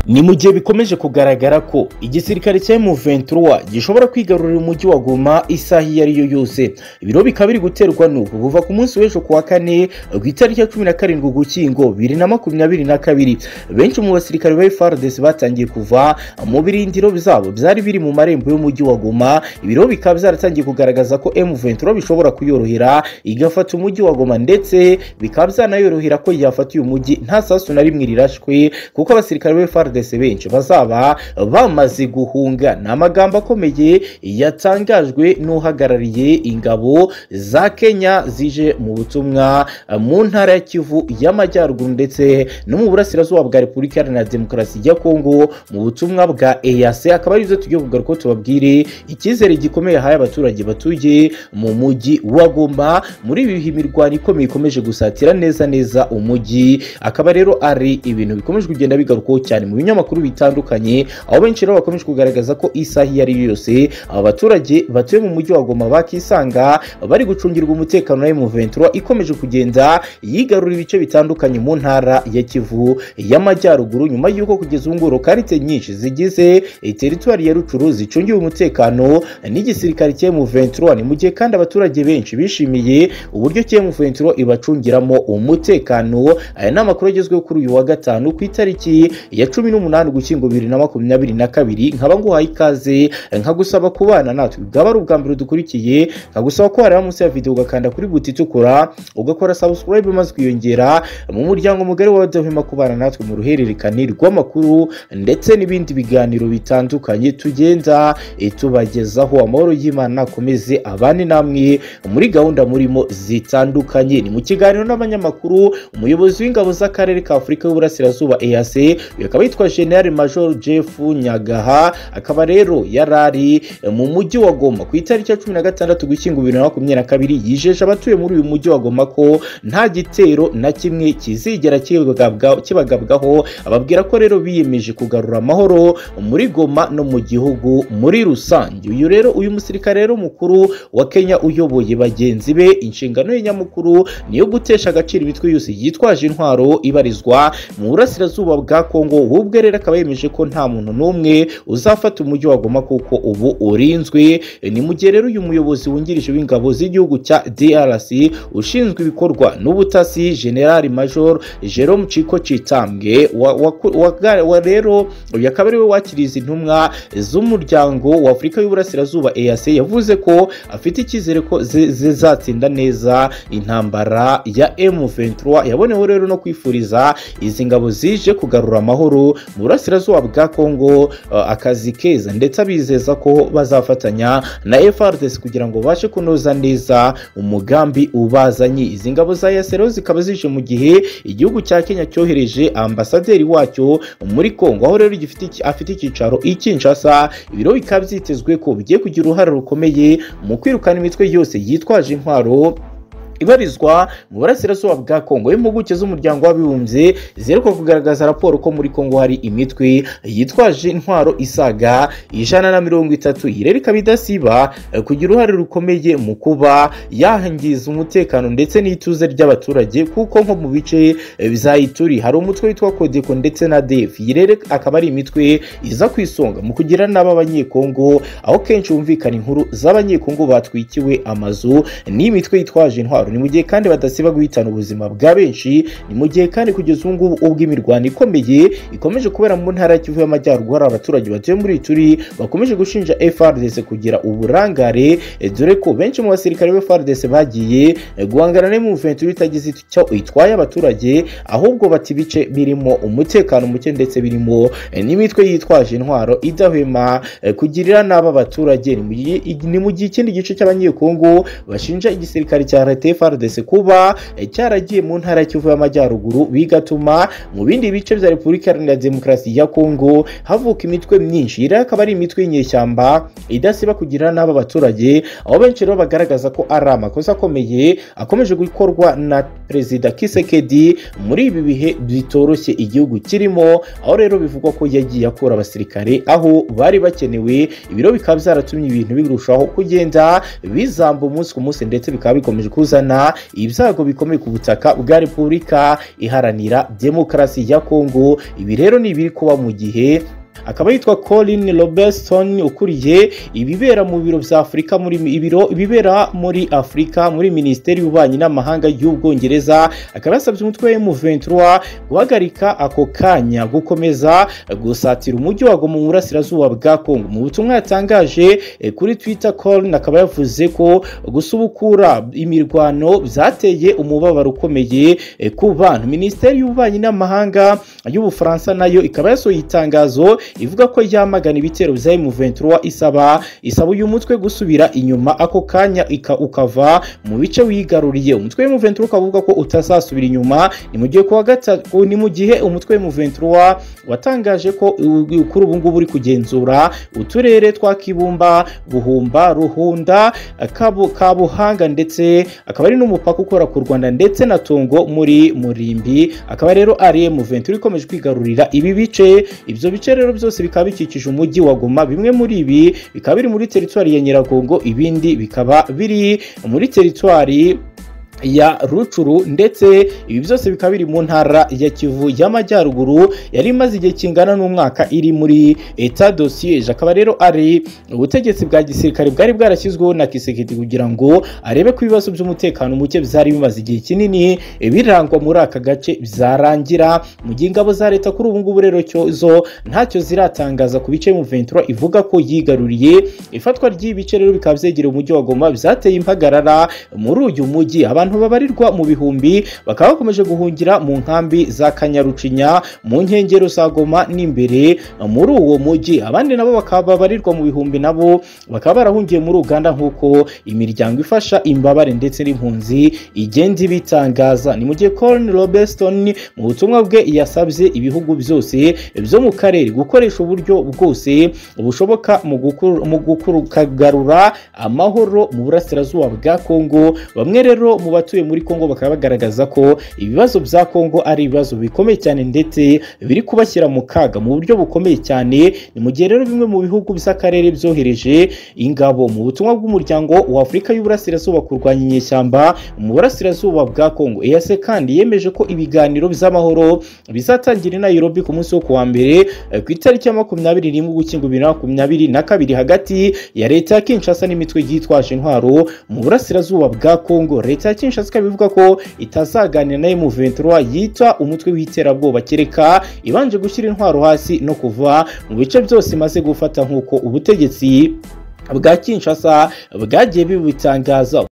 ni mu gihe bikomeje kugaragara ko igisirikare cya M23 gishobora kwigarurira umujyi wa Goma isaha iyo ari yo yose ibiro bikaba biri guterwa n'uku kuva ku munsi w'ejo ku wa kane ku itariki ya cumi na karindwi ugukingo bibiri na makumyabiri na kabiri benshi mu basirikare ba FARDC batangiye kuva mu birindiro byabo byari biri mu marembo y'umujyi wa Goma ibiro bikaba byaratangiye kugaragaza ko M23 bishobora kuyorohera igafata umujyi wa Goma ndetse bikaba byanayorohera ko yafata uyu mujyi nta sasu na rimwe rirashwe kuko abasirikare ba FARDC benshi bazaba bamaze guhunga ni amagambo akomeye yatangajwe n'uhagarariye ingabo za Kenya zije mu butumwa mu ntara ya Kivu y'Amajyaruguru ndetse no mu burasirazuba bwa Repubulika Iharanira Demokarasi ya Kongo mu butumwa bwa EAC akaba ari byo tugiye kugaruka tubabwire icyizere gikomeye yahaye abaturage batuye mu mujyi wa Goma muri ibi mirwano ikomeye ikomeje gusatira neza neza umujyi akaba rero ari ibintu bikomeje kugenda bigarukaho cyane mu binyamakuru bitandukanye aho benshi rero bakomeje kugaragaza ko isaha iyo ari yo yose abaturage batuye mu mujyi wa Goma bakisanga bari gucungirwa umutekano na M23 ikomeje kugenda yigarura ibice bitandukanye mu ntara ya Kivu y'Amajyaruguru nyuma y'uko kugeza ubu ngubu karite nyinshi zigize teritwari ya Rucuru zicungiwe umutekano n'igisirikare cya M23 ni mu gihe kandi abaturage benshi bishimiye uburyo cya M23 ibacungiramo umutekano aya ni amakuru agezweho kuri uyu wa gatanu ku itariki ya cumi n'umunani ugushyingo bibiri na makumyabiri na kabiri nkaba nguhaye ikaze nkagusaba kubana natwe bwaba ari ubwa mbere dukurikiye nkagusaba ko wareba munsi ya video ugakanda kuri buti itukura ugakora subscribe maze ukiyongera mu muryango mugari wa wadahwema kubana natwe mu ruhererekane rw'amakuru ndetse n'ibindi biganiro bitandukanye tugenda tubagezaho amahoro y'imana akomeze abane namwe muri gahunda murimo zitandukanye ni mu kiganiro n'abanyamakuru umuyobozi w'ingabo z'akarere ka afurika y'uburasirazuba EAC uyu akaba yitwa General Major Jeff Nyagaha akaba rero yarari mu mujyi wa Goma ku itariki ya cumi na gatandatu ugushyingo bibiri na makumyabiri na kabiri yijeje abatuye muri uyu mujyi wa Goma ko nta gitero na kimwe kizigera kibagabwaho ababwira ko rero biyemeje kugarura amahoro muri Goma no mu gihugu muri rusange uyu rero uyu musirikare rero mukuru wa Kenya uyoboye bagenzi be inshingano ye nyamukuru niyo gutesha agaciro imitwe yose yitwaje intwaro ibarizwa mu burasirazuba bwa Kongo ubwe rero akaba yemeje ko nta muntu n'umwe uzafata umujyi wa Goma kuko ubu urinzwe ni mu gihe rero uyu muyobozi wungirije w'ingabo z'igihugu cya DRC ushinzwe ibikorwa n'ubutasi General Major Jerome Chiko Chitambwe wa, wa, wa, wa rero uyu akaba ari we wakiriza intumwa z'umuryango wa Afurika y'Uburasirazuba EAC yavuze ko afite icyizere ko zizatsinda neza intambara ya M23 yabonewe rero no kwifuriza izi ngabo zije kugarura amahoro mu burasirazuba bwa Kongo uh, akazi keza ndetse abizeza ko bazafatanya na FARDC kugira ngo bashe kunoza neza umugambi ubazanye izi ngabo za Yasero zikaba zije mu gihe igihugu cya Kenya cyohereje ambasaderi wacyo muri Kongo aho rero afite icyicaro i Kinshasa ibiro bikaba byitezwe ko bigiye kugira uruhare rukomeye mu kwirukana imitwe yose yitwaje intwaro ibarizwa mu burasirazuba bwa kongo impuguke z'umuryango w'abibumbye ziheruka kugaragaza raporo ko muri kongo hari imitwe yitwaje intwaro isaga ijana na mirongo itatu iyi rero ikaba idasiba kugira uruhare rukomeye mu kuba yangiza umutekano ndetse n'ituze ry'abaturage kuko nko mu bice bizayituri hari umutwe witwa kodeko ndetse na def iyi rero akaba ari imitwe iza ku isonga mu kugira n'aba abanyekongo aho kenshi humvikana inkuru z'abanyekongo batwikiwe amazu n'imitwe yitwaje intwaro ni mu gihe kandi badasiba guhitana ubuzima bwa benshi ni mu gihe kandi kugeza ubu ngubu ubwo imirwano ikomeye ikomeje kubera mu ntara ya Kivu y'Amajyaruguru hari abaturage batuye muri turi bakomeje gushinja FARDC kugira uburangare dore ko benshi mu basirikare ba FARDC bagiye guhangana n'imu venture itagize icyo itwaye abaturage ahubwo bati bice birimo umutekano muke ndetse birimo n'imitwe yitwaje intwaro idahwema kugirira n'aba baturage ni mu gihe ikindi gice cy'abanyekongo bashinja igisirikare cya leta FARDC kuba cyaragiye mu ntara Kivu y'Amajyaruguru bigatuma mu bindi bice bya Repubulika Iharanira Demokarasi ya Kongo havuka imitwe myinshi iri akaba ari imitwe y'inyeshyamba idasiba kugira n'aba baturage aho benshi rero bagaragaza ko ari amakosa akomeye akomeje gukorwa na Perezida Kisekedi muri ibi bihe bitoroshye igihugu kirimo aho rero bivugwa ko yagiye akura abasirikare aho bari bakenewe ibiro bikaba byaratumye ibintu birushaho kugenda bizamba umunsi ku munsi ndetse bikaba bikomeje kuzana guhashya ibyago bikomeye ku butaka bwa repubulika iharanira demokarasi ya kongo ibi rero ni ibiri kuba mu gihe akaba yitwa Colin Robertson ukuriye ibibera mu biro bya Afurika muri ibiro ibibera muri Afurika muri Minisiteri y'Ububanyi n'Amahanga y'Ubwongereza akaba yasabye umutwe wa M23 guhagarika ako kanya gukomeza gusatira umujyi wa Goma mu burasirazuba bwa Kongo mu butumwa yatangaje eh, kuri Twitter Colin akaba yavuze ko gusubukura imirwano byateye umubabaro ukomeye eh, ku bantu Minisiteri y'Ububanyi n'Amahanga y'Ubufaransa nayo ikaba yasohoye itangazo ivuga ko yamagana ibitero bya M23 isaba isaba uyu mutwe gusubira inyuma ako kanya ika- ukava mu bice wigaruriye umutwe wa M23 ukaba uvuga ko utazasubira inyuma ni mu gihe kuwa gatatu ni mu gihe umutwe wa M23 watangaje ko u- kuri ubu ngubu uri kugenzura uturere twa Kibumba Buhumba Ruhunda Kabu- Kabuhanga ndetse akaba ari n'umupaka ukora ku Rwanda ndetse na Tongo muri Murimbi akaba rero ari M23 ikomeje kwigarurira ibi bice ibyo bice rero byose bikaba bikikije umujyi wa Goma bimwe muri ibi bikaba biri muri teritwari ya Nyiragongo ibindi bikaba biri muri teritwari ya rucuru ndetse ibi byose bikaba biri mu ntara ya kivu y'amajyaruguru yari imaze igihe kingana n'umwaka iri muri eta dosiyeje akaba rero ari ubutegetsi bwa gisirikare bwari bwarashyizweho na kisekedi kugira ngo arebe ko ibibazo by'umutekano muke byari bimaze igihe kinini birangwa muri aka gace byarangira mu gihe ingabo za leta kuri ubu ngubu rero cyo zo ntacyo ziratangaza ku bice mu ventura ivuga ko yigaruriye ifatwa ry'ibice rero bikaba byegereye umujyi wa goma byateye impagarara muri uyu mujyi abantu babarirwa mu bihumbi bakaba bakomeje guhungira mu nkambi za kanyarucinya mu nkengero za goma n'imbere muri uwo mujyi abandi nabo bakaba babarirwa mu bihumbi nabo bakaba barahungiye muri uganda nk'uko imiryango ifasha imbabare ndetse n'impunzi igenda ibitangaza ni mu gihe Colin Robertson mu butumwa bwe yasabye ibihugu byose byo mu karere gukoresha uburyo bwose bushoboka mu gukur- mu gukugarura amahoro mu burasirazuba bwa Kongo bamwe rero mu batuye muri Kongo bakaba bagaragaza ko ibibazo bya Kongo ari ibibazo bikomeye cyane ndetse biri kubashyira mu kaga mu buryo bukomeye cyane ni mu gihe rero bimwe mu bihugu by'akarere byohereje ingabo mu butumwa bw'umuryango wa Afurika y'Uburasirazuba kurwanya inyeshyamba mu burasirazuba bwa Kongo EAC kandi yemeje ko ibiganiro by'amahoro bizatangira i Nairobi ku munsi wo kuwa mbere eh, ku itariki ya makumyabiri n'imwe ugushyingo bibiri na makumyabiri na kabiri hagati ya leta ya Kinshasa n'imitwe yitwaje intwaro mu burasirazuba bwa Kongo leta ya Kinshasa ikaba ivuga ko itazaganira na M23 yitwa umutwe w'iterabwoba kereka ibanje gushyira intwaro hasi no kuva mu bice byose imaze gufata nk'uko ubutegetsi bwa Kinshasa bwagiye bibutangaza